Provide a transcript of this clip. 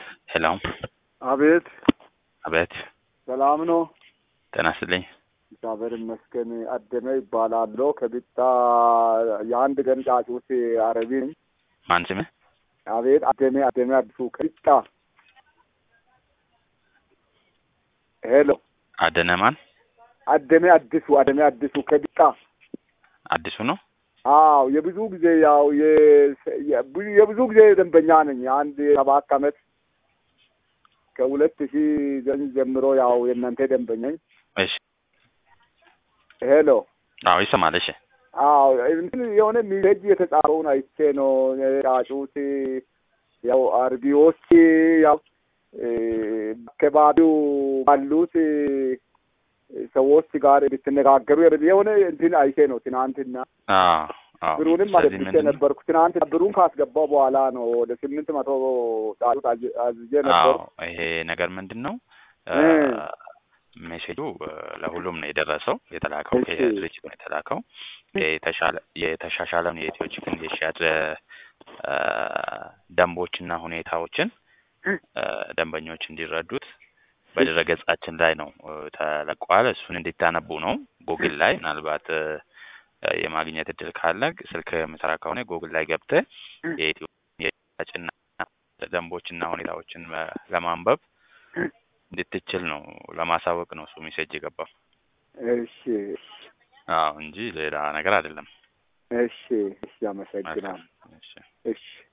ሄሎ አቤት አቤት ሰላም ነው? ጤና ይስጥልኝ። እግዚአብሔር ይመስገን። አደመ ይባላለሁ ከቢጣ የአንድ ቀን ጫጩት አረቢ ነኝ። ማን ስምህ? አቤት አደሜ አደሜ አዲሱ ከቢጣ ሄሎ አደነ ማን? አደሜ አዲሱ አደሜ አዲሱ ከቢጣ አዲሱ ነው። አዎ የብዙ ጊዜ ያው የ- የ- የብዙ ጊዜ ደንበኛ ነኝ። አንድ ሰባት አመት ከሁለት ሺህ ዘጠኝ ጀምሮ ያው የእናንተ ደንበኛ ነኝ። እሺ። ሄሎ አዎ ይሰማል። እሺ። አዎ እንትን የሆነ ሚሴጅ የተጻፈውን አይቼ ነው ጫጩት ያው አርቢዎች ያው እ፣ አካባቢው ባሉት እ፣ ሰዎች ጋር እንድትነጋገሩ የሆነ እንትን አይቼ ነው ትናንትና አዎ አዎ። ብሩንም ስለዚህ አገብቼ ምንድን ነው? ነበርኩ። ትናንት ብሩን ካስገባው በኋላ ነው ወደ ስምንት መቶ ጫጩት አዝ- አዝዤ ነበሩ። አዎ ይሄ ነገር ምንድን ነው? እ። ሜሴጁ እ፣ ለሁሉም ነው የደረሰው የተላከው እሺ። ከድርጅቱ ነው የተላከው የተሻለ የተሻሻለውን የኢትዮ ቺክን የሽያጭ እ፣ ደንቦችና ሁኔታዎችን እ፣ ደንበኞች እንዲረዱት በድረገጻችን ላይ ነው እ፣ ተለቋል። እሱን እንዲታነቡ ነው። ጉግል ላይ ምናልባት እ፣ የማግኘት እድል ካለ ስልክ የምሰራ ከሆነ ጉግል ላይ ገብተህ የኢትዮ የሽያጭና ደንቦችና ሁኔታዎችን እ፣ ለማንበብ እንድትችል ነው ለማሳወቅ ነው እሱ ሜሴጅ የገባው። እሺ አዎ እንጂ ሌላ ነገር አይደለም። እሺ እሺ፣ አመሰግናለሁ። እሺ። እሺ